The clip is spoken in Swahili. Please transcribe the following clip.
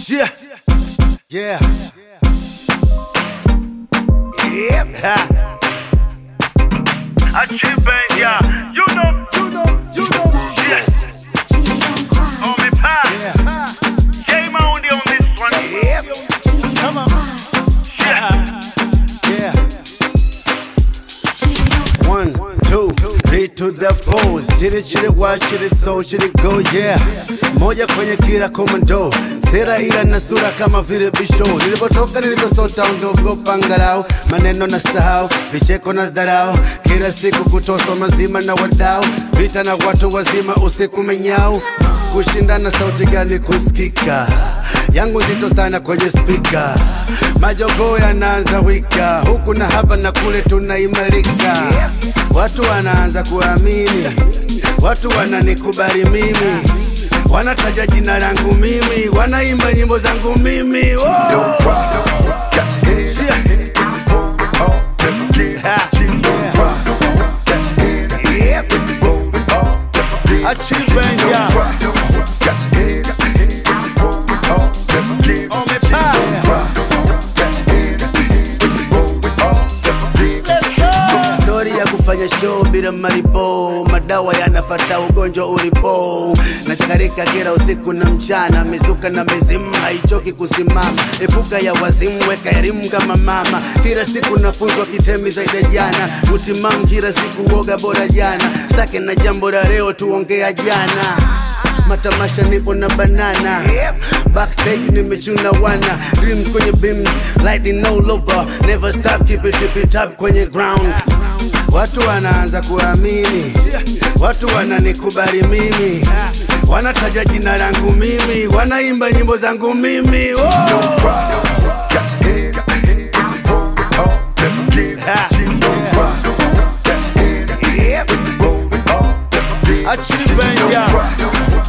Yeah. Yeah. Yep. Ha. Achieve, yeah. You know, You know, you know. yeah. Chili don't cry. On me pass. Yeah. Game on on this one. Yep. Chili Come don't on. cry. Yeah. Yeah. Chili don't One, two, three to the four. Chili chili wa chili so chili go yeah. Moja kwenye kila komando. Sera ila na sura kama vile bisho. Nilipotoka nilivyosota ungeogopa angalau. Maneno na sahau, vicheko na dharau. Kila siku kutoswa mazima na wadau. Vita na watu wazima usiku menyau. Kushindana sauti gani kusikika? yangu nzito sana kwenye spika, majogoo yanaanza wika, huku na hapa na kule tunaimarika, watu wanaanza kuamini, watu wananikubali mimi, wanataja jina langu mimi, wanaimba nyimbo zangu mimi oh! Shia. Ha. Yep. Achieve, yeah. On me Stori ya kufanya show bila malipo, madawa yanafata ugonjwa ulipo, nachakarika kila usiku na mchana, mizuka na mizimu haichoki kusimama, epuka ya wazimu, weka elimu kama mama, kila siku nafunzwa kitemi zaidi ya jana, utimamu kila siku woga bora jana, sake na jambo la leo tuongea jana matamasha nipo na banana backstage nimechuna wana dreams kwenye beams lighting all over never stop keep it tip it up kwenye ground watu wanaanza kuamini watu wananikubali mimi wanataja jina langu mimi wanaimba nyimbo zangu mimi oh! Ha. Yep. Achieve, yeah.